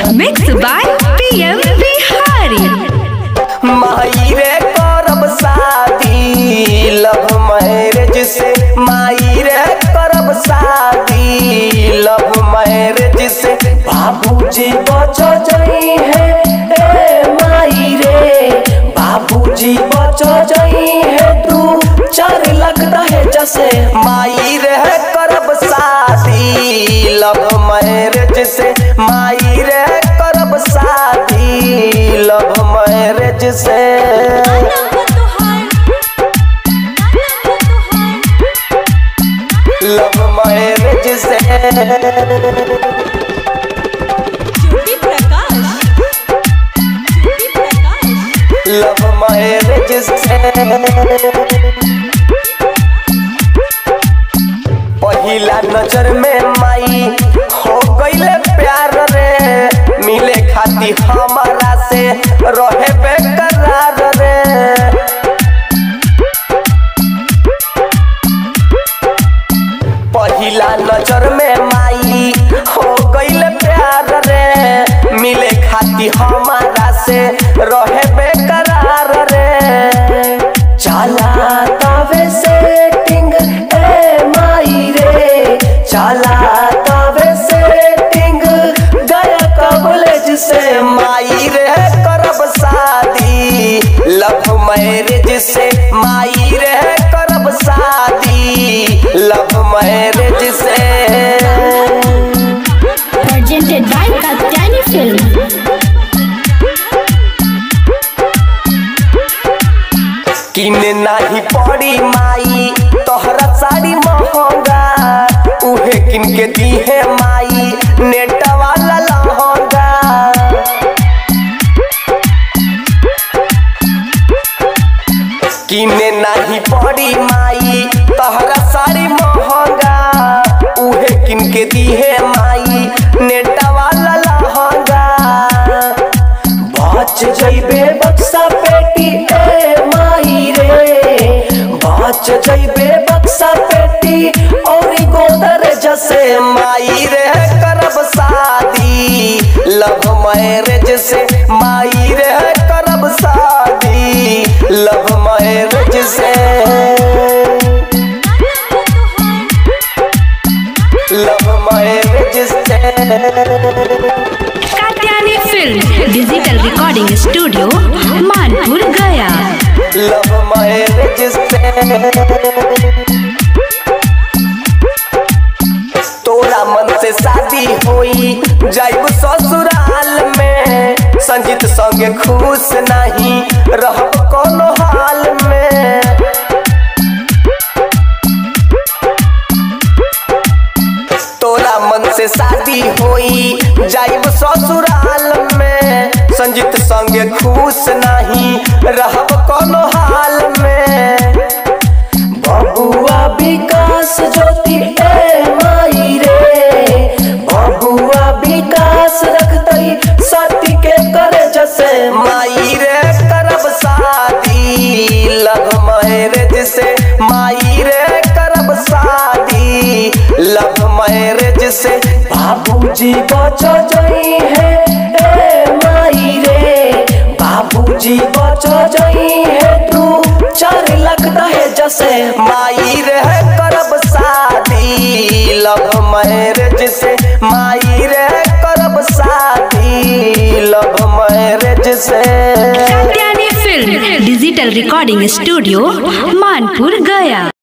Mixed by PM Bihari. माई रे करब शादी लव मैरिज से माई रे करब शादी लव मैरिज से बाबूजी बचो जई है ए माई रे बाबूजी बचो जई है तू चार लाख दहेज से माई रे करब शादी लव मैरिज से माई रे करब शादी लव मैरिज से लव मैरिज से ज्योति प्रकाश ज्योति प्रकाश लव मैरिज से पहिला नजर में माई हो गईले प्यार रे मिले खाती हमारा से रहे बेकरार रे पहिला नजर में माई हो गईल प्यार रे मिले खाती हमारा से रहे बेकरार रे चला तवे सेटिंग ए माई रे चला तवे सेटिंग गया कॉलेज से माई रे करब शादी लव मैरिज से माई रे करब शादी लव मैरिज से presented by Katyani Film. किन नाही पड़ी माई तोहरा साड़ी महंगा उहे किन के दी है माई नेट वाला लहंगा किने नाही पड़ी माई तोहरा साड़ी महंगा उहे किन के दी है माई नेट वाला लहंगा बच जइबे बक्सा पेटी ए माई रे बच जइबे बक्सा पेटी और गोदर जसे माई रे करब शादी लव मैरिज से माई रे करब शादी लव मैरिज से लव मैरिज से Katyani Film. Digital Recording Studio, Manpur, Gaya. Love marriage से तोरा मन से शादी होई जाइब ससुराल में संजीत संगे खुश नहीं रहब कोनो हाल में तोरा मन से शादी होई जाइब ससुराल में संजीत संगे खुश नहीं रहब कोनो हाल में बबुआ विकास ज्योति ए माई रे बबुआ विकास रखतई सती के करे जसे माई रे करब शादी लव मैरिज से माई रे करब शादी लव मैरिज से बाबूजी बचो जई है ए माई रे बाबूजी बचो जई है तू चार लाख दहेज से माई रे करब शादी लव मैरिज से माई रे करब शादी लव मैरिज से Katyani Film. Digital Recording Studio, Manpur, Gaya.